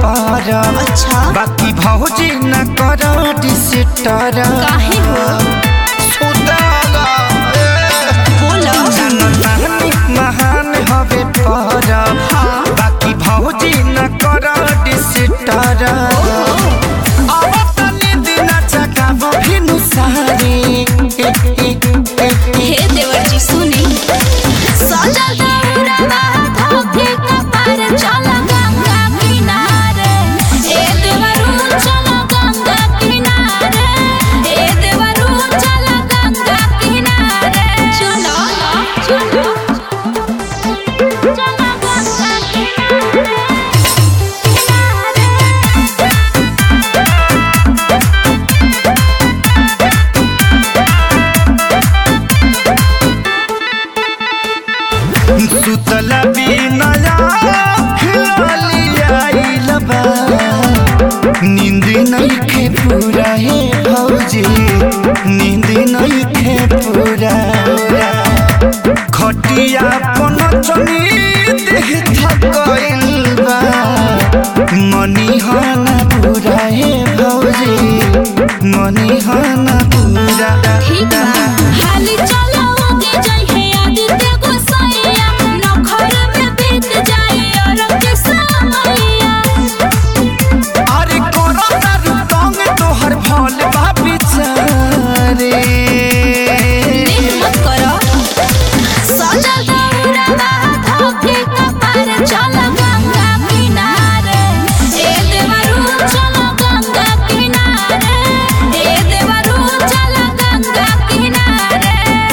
पार अच्छा बाकी भौजी न कर डिसिटर काहे हो? सुदागा बोलो जनतानी महान हवे पर हाँ। बाकी भौजी न कर डिसिटर अब तनी दिन जगाब भिनु सारी हे देवर जी सुनी सजल दौड़वा धोखे कपार चल गंगा किनारे ए देवरू चल गंगा किनारे ए देवरू चल गंगा किनारे चलो चलो चल गंगा किनारे सुतला बिनया खिलालियाइल बा नींद नइखे पूरा हे भौजी नींद नइखे पूरा खटिया पन चनी देह थकइल बा मनी हना पूरा हे भौजी मनी हना पूरा ठीक बा हाली चलो आगे जाई है आदित्य गोसाइया नखर में बीत जाई और के समैया अरे कोरो दारू तंग तोहर भल बा बिचारे देख मत करो सजल दौड़वा धोखे कपार चल गंगा किनारे ए देवरू चल गंगा किनारे ए देवरू चल गंगा किनारे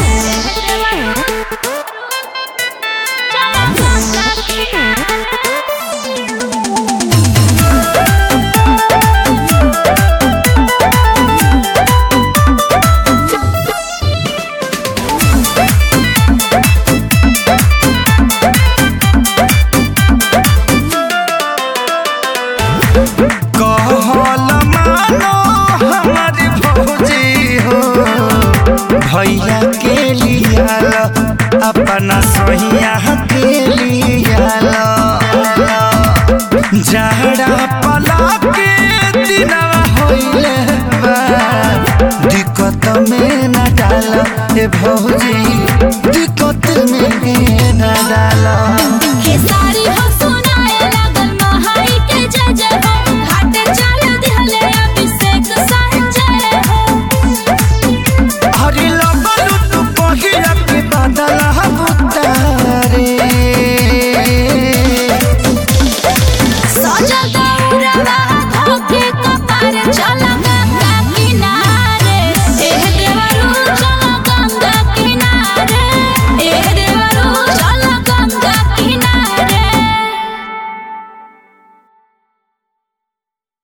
चल गंगा किनारे कहल मानो हमार भौजी हो भैया के लियाल अपना सोहिया के लियाल जहरा पला के दिनवा होइले बा दिक्कत में न डाल ए भौजी